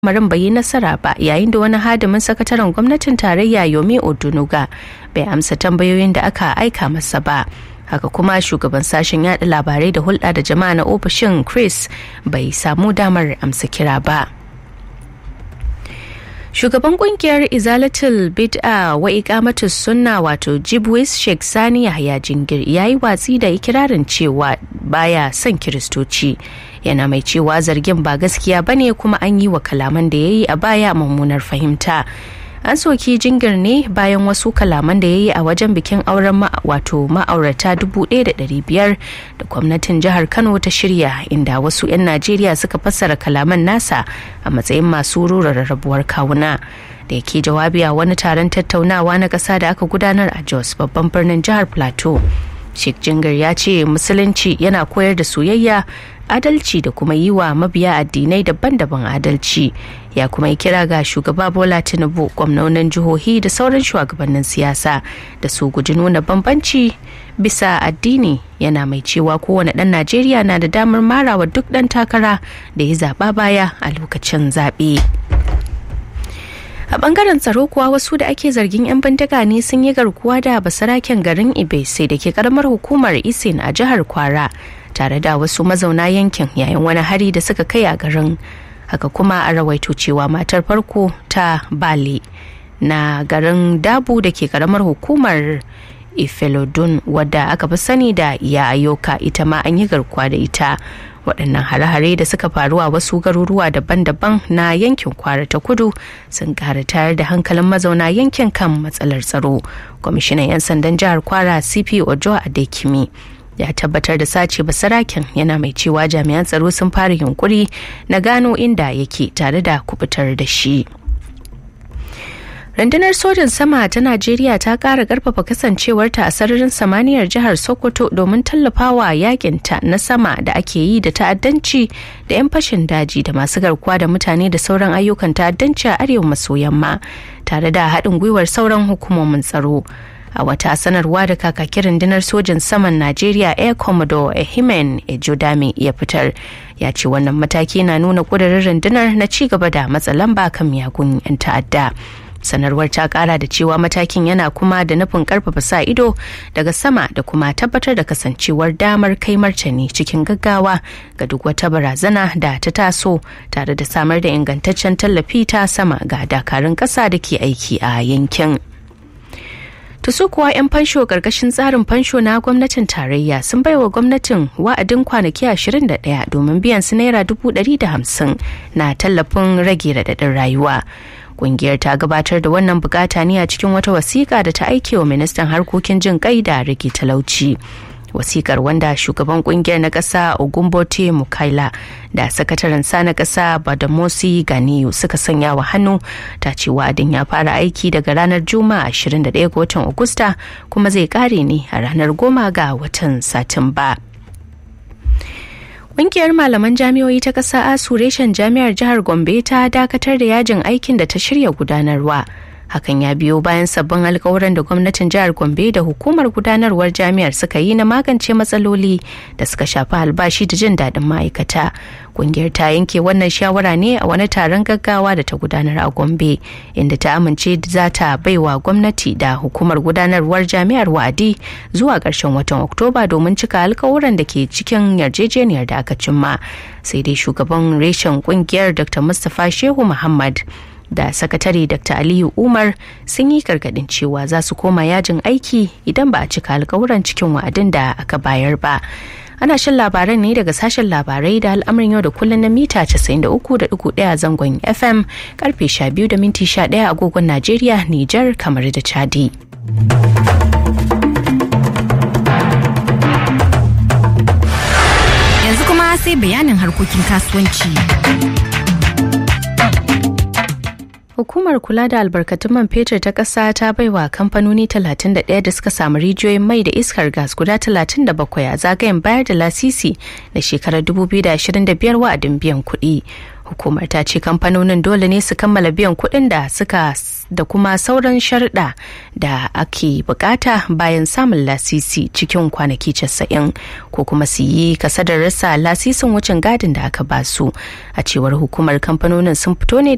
lamarin bai yi nasara ba yayin da wani hadimin sakataren gwamnatin tarayya yomi odunuga bai amsa tambayoyin da aka aika masa ba haka kuma shugaban sashen yada labarai da hulɗa da jama'a na ofishin chris bai samu damar amsa kira ba shugaban kungiyar izalatul bid'a wa iqamatus sunna wato jibwis sheikh sani yahya jingir ya yi watsi da ikirarin cewa baya son kiristoci yana mai cewa zargin ba gaskiya bane kuma an yi wa kalaman da ya yi a baya mummunar fahimta an soki jingir ne bayan wasu kalaman da ya yi a wajen bikin auren wato ma'aurata 1,500 da gwamnatin jihar kano ta shirya inda wasu 'yan najeriya suka fassara kalaman nasa a matsayin masu rura rarrabuwar kawuna da yake jawabi a wani taron tattaunawa na ƙasa da aka gudanar a jos babban birnin jihar plateau sheikh jingir ya ce musulunci yana koyar da soyayya adalci da kuma yi wa mabiya addinai daban-daban adalci ya kuma yi kira ga shugaba bola tinubu gwamnonin jihohi da sauran shugabannin siyasa da su guji nuna bambanci bisa addini yana mai cewa kowane ɗan najeriya na da damar marawa duk ɗan takara da ya zaɓa baya a lokacin zaɓe. a bangaren tsaro kuwa wasu da ake zargin 'yan bindiga ne sun yi garkuwa da basaraken garin ibese da ke karamar hukumar isin a jihar kwara tare da wasu mazauna yankin yayin wani hari da suka kai a garin haka kuma a rawaito cewa matar farko ta bali na garin dabu da ke karamar hukumar ifelodun wadda aka fi sani da iya ayoka ita ma an yi garkuwa da ita waɗannan hare-hare da suka faru a wasu garuruwa daban-daban na yankin kwara ta kudu sun ƙara tayar da hankalin mazauna yankin kan matsalar tsaro kwamishinan 'yan sandan jihar kwara cp ojo adekimi ya tabbatar da sace basaraken yana mai cewa jami'an tsaro sun fara yunkuri na gano inda yake tare da kubutar da shi rundunar sojan sama ta najeriya ta kara karfafa kasancewarta a sararin samaniyar jihar sokoto domin tallafawa yakinta na sama da ake yi da ta'addanci da 'yan fashin daji da masu garkuwa da mutane da sauran ayyukan ta'addanci a arewa maso yamma tare da haɗin gwiwar sauran hukumomin tsaro a wata sanarwa da kakakin rundunar sojan saman najeriya air commodore ehimen ejodame ya fitar ya ce wannan mataki na nuna ƙudurin rundunar na ci gaba da matsa lamba kan miyagun 'yan ta'adda sanarwar ta kara da cewa matakin yana kuma da nufin karfafa sa ido daga sama da kuma tabbatar da kasancewar damar kai martani cikin gaggawa ga duk wata barazana da ta taso tare da samar da ingantaccen tallafi ta sama ga dakarun kasa da ke aiki a yankin su kuwa 'yan fansho karkashin tsarin fansho na gwamnatin tarayya sun baiwa gwamnatin wa'adin kwanaki 21 domin biyan su naira 150 na tallafin rage radadin rayuwa kungiyar ta gabatar da wannan bukata ne a cikin wata wasiƙa da ta aike wa ministan harkokin jin kai da rage talauci wasikar wanda shugaban kungiyar na ƙasa ogumbote mukaila da sakataren sa na ƙasa badamosi ganiyu suka sanya wa hannu ta ce wa'adin ya fara aiki daga ranar juma'a 21 ga watan agusta kuma zai kare ne a ranar goma ga watan satumba. Ƙungiyar malaman jami'o'i ta ƙasa asu reshen jami'ar jihar Gombe ta dakatar da yajin aikin da ta shirya gudanarwa. Hakan ya biyo bayan sabbin alkawuran da gwamnatin jihar Gombe da hukumar gudanarwar jami'ar suka yi na magance matsaloli da suka shafi albashi da jin daɗin ma'aikata. Ƙungiyar ta yanke wannan shawara ne a wani taron gaggawa da ta gudanar a Gombe, inda ta amince za ta baiwa gwamnati da hukumar gudanarwar jami'ar wa'adi zuwa ƙarshen watan Oktoba domin cika alkawuran da ke cikin yarjejeniyar da aka cimma. Sai dai shugaban reshen ƙungiyar Dr. Mustapha Shehu Muhammad da sakatare dr aliyu umar sun yi gargadin cewa za su koma yajin aiki idan ba a cika alkawuran cikin wa'adin da aka bayar ba ana shan labaran ne daga sashen labarai da al'amarin yau da kullum na mita 93.1 zangon fm karfe 12 da minti 11 agogon najeriya nijar kamar da chadi yanzu kuma sai bayanin harkokin kasuwanci Hukumar kula da albarkatun man fetur ta ƙasa ta baiwa kamfanoni 31 da suka samu rijiyoyin mai da iskar gas guda 37 a zagayen bayar da lasisi na shekarar 2025 wa'adin biyan kuɗi. Hukumar ta ce kamfanonin dole ne su kammala biyan kuɗin da suka da kuma sauran sharɗa da ake bukata bayan samun lasisi cikin kwanaki 90 ko kuma su yi kasadar rasa lasisin wucin gadin da aka basu a cewar hukumar kamfanonin sun fito ne